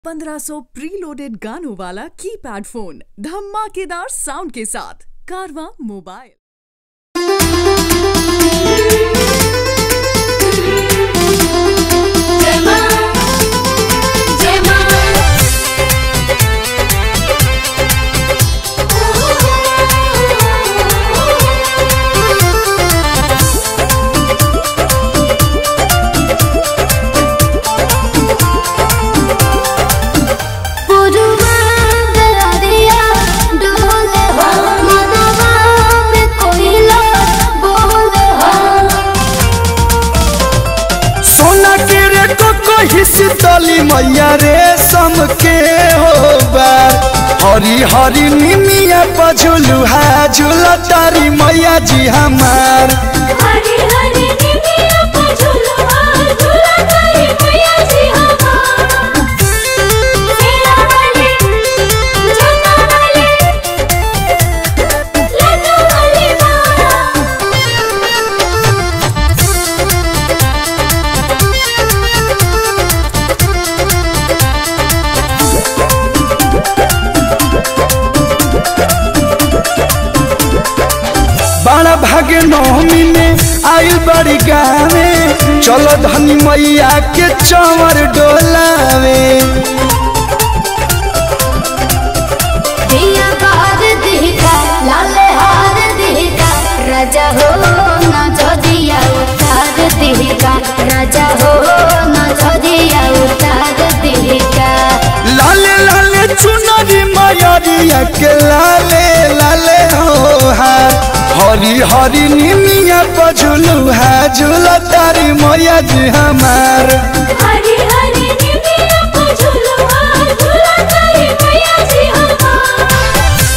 1500 preloaded गानों वाला keypad phone धमाकेदार साउंड के साथ कारवा मोबाइल Gemma, Gemma. पुरवा दरिया डोले हो मनवा में कोयला बोले हो सोना के रे कोको हिसतली मैया रे सम के हो बार हरी हरी निमिया पझुलू हा झूला तारी मैया जी हमार हरी हरी निमिया को झुलवा झुला करे मैया जी हमार सेना वाले जोता वाले लड्डू वाली माँ बड़ा भागे नौमी में आयु बड़ी गावे चलो धनी मैया के चंवर डोलावे दिया बार दिखा लाल हार दिखा राजा हो न दिया उतार दिखा राजा हो न दिया उतार दिखा लाले लाले चुनरी मयरिया के लाले लाले हो हार हरी हरी निमिया पझुलू हा झूला तारी मैया जी हमार हरी हरी निमिया को झुलवा झुला करे मैया जी हमार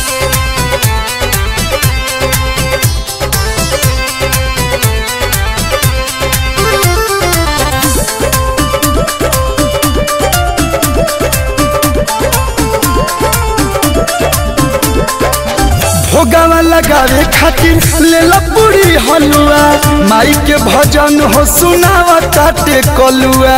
भोगावा लगावे खातिर ले ला पूरी हलुआ माई के भजन हो सुनावा ताटे कलुआ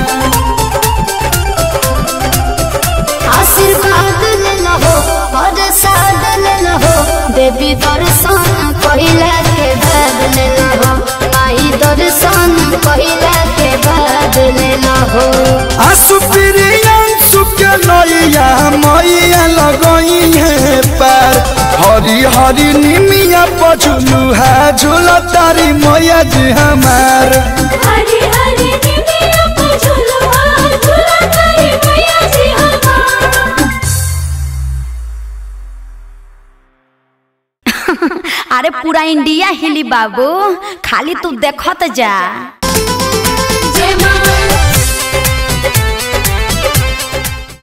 आशीर्वाद ले लहो और साद ले लहो देवी दर्शन पहिला के बाद ले लहो माई दर्शन पहिला के बाद ले लहो आंसू प्रियांशु के नैया मैया लगई है पार हरी हरी निमिया पझुलू है झूला तारी मैया जी हमार हरी हरी निमिया को झुलवा झुला करे मैया जी हमार अरे पूरा इंडिया हिली बाबू खाली तू देखत जा